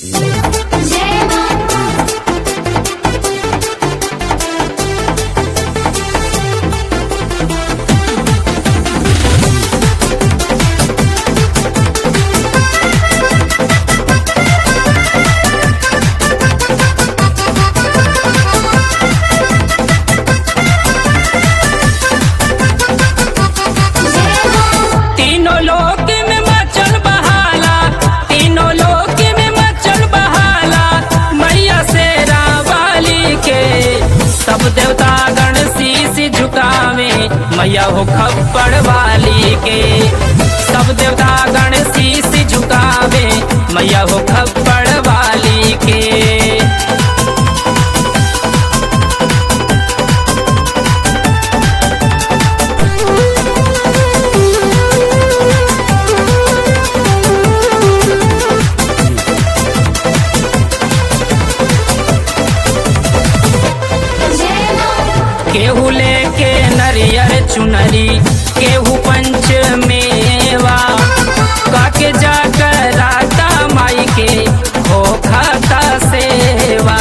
जय मां जय मां तीनों लोक में मचल बहाला तीनों लोक में मचल बहाला मैया से रावाली के सब देवता गण शीश झुकावे मैया हो खप्पड़ वाली के सब देवता गण शीश झुकावे मैया हो खप्पड़ वाली के जय मां केहू लेके नरियर चुनरी केहू पंच मेवा काके जाकर राता माई के हो खाता सेवा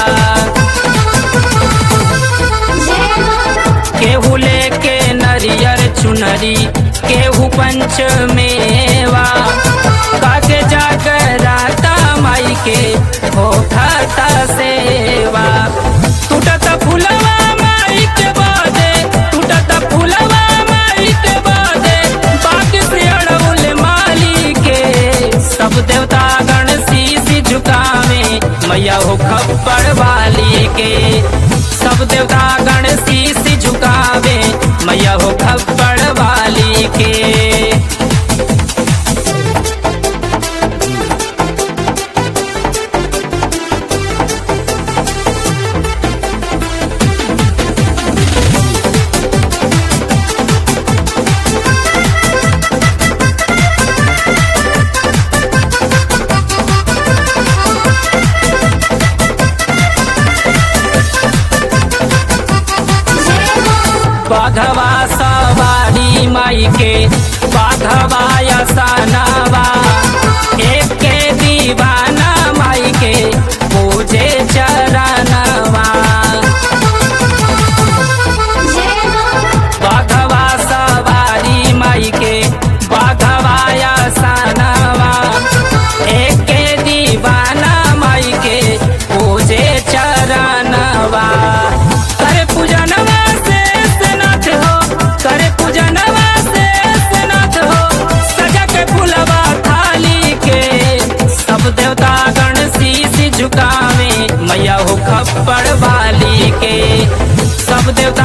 जय मां केहू लेके नरियर चुनरी केहू पंच मेवा काके जाकर राता माई के हो खाता सेवा टूटत फुलवा माई के बादे टूटत फुलवा माई के बादे बाग से अड़उल माली के सब देवता गण शीश झुकावे मैया हो खप्पड़ वाली के सब देवता गण शीश झुकावे मैया हो खप्पड़ वाली के जय मां बाघवा सवारी माई के बाघवा यसानवा एक के दीवाना माई के पूजे चरणवा जय मां बाघवा सवारी माई के बाघवा यसानवा एक के दीवाना माई के पूजे चरणवा करे पूजनवा से स्नात हो करे पूजनवा से स्नात हो सजा के फुलवा थाली के सब देवता गण शीश झुकावे मैया हो खप्पड़ वाली के सब देवता